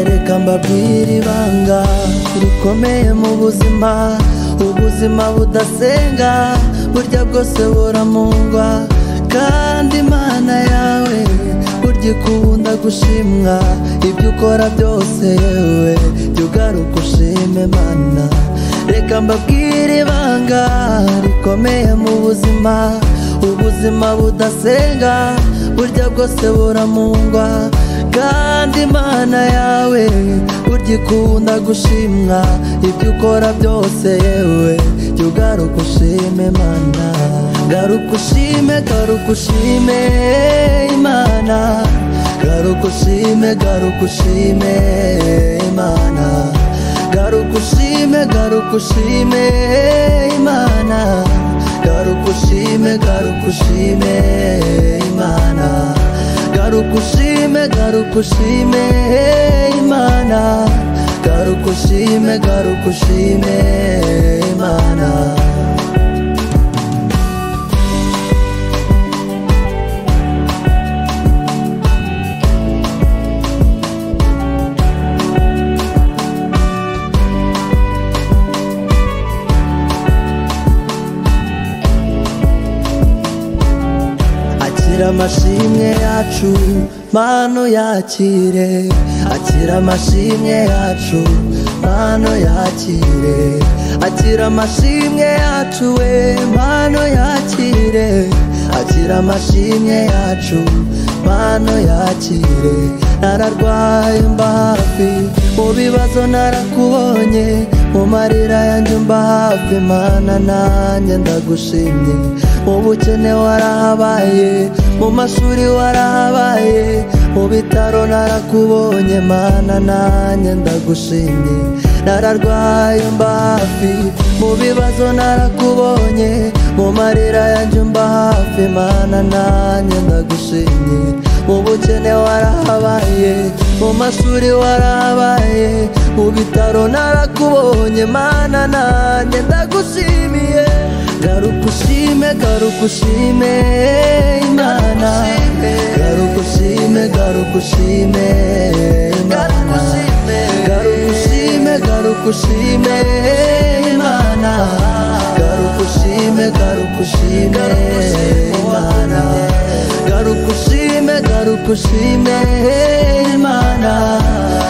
reka mbabwire ibanga rikomeye mu buzima ubuzima budasenga burya bwose buramungwa kandi imana yawe burya ikunda gushimwa ibyo ukora byose yewe jya ugaruka ushima imana reka mbabwire ibanga rikomeye mu buzima ubuzima budasenga burya bwose buramungwa kandi imana yawe burya ikunda gushimwa ibyo ukora byose yewe jya ugaruka ushima imana garuka ushime garuka ushime imana garuka ushime garuka ushime imana garuka ushime garuka ushime imana garuka ushime garuka ushime imana garuka ushime garuka ushime imana garuka ushime garuka ushime imana akira amashimwe yacu mano yakire akira amashimwe yacu mano yakire akira amashimwe yacu we mano yakire akira amashimwe yacu mano yakire nararwaye mba hafi mu bibazo narakubonye mu marira yanjye mba hafi mana nanjye ndagushimye mu bukene warahabaye mu mashuri warahabaye mu bitaro narakubonye mana nanjye ndagushimye nararwaye mba hafi mu bibazo narakubonye mu marira yanjye mba hafi mana nanjye ndagushimye mu bukene warahabaye mu mashuri warahabaye mu bitaro narakubonye mana nanjye ndagushimiye garuka ushime garuka ushime imana garuka ushime garuka ushime imana garuka ushime garuka ushime imana garuka ushime garuka ushime imana garuka ushime garuka ushime imana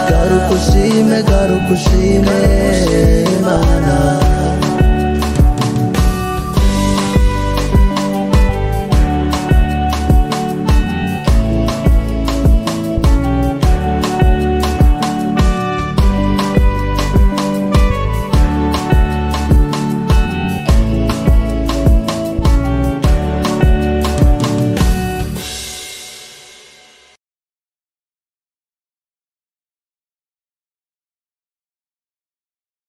garuka ushime garuka ushime imana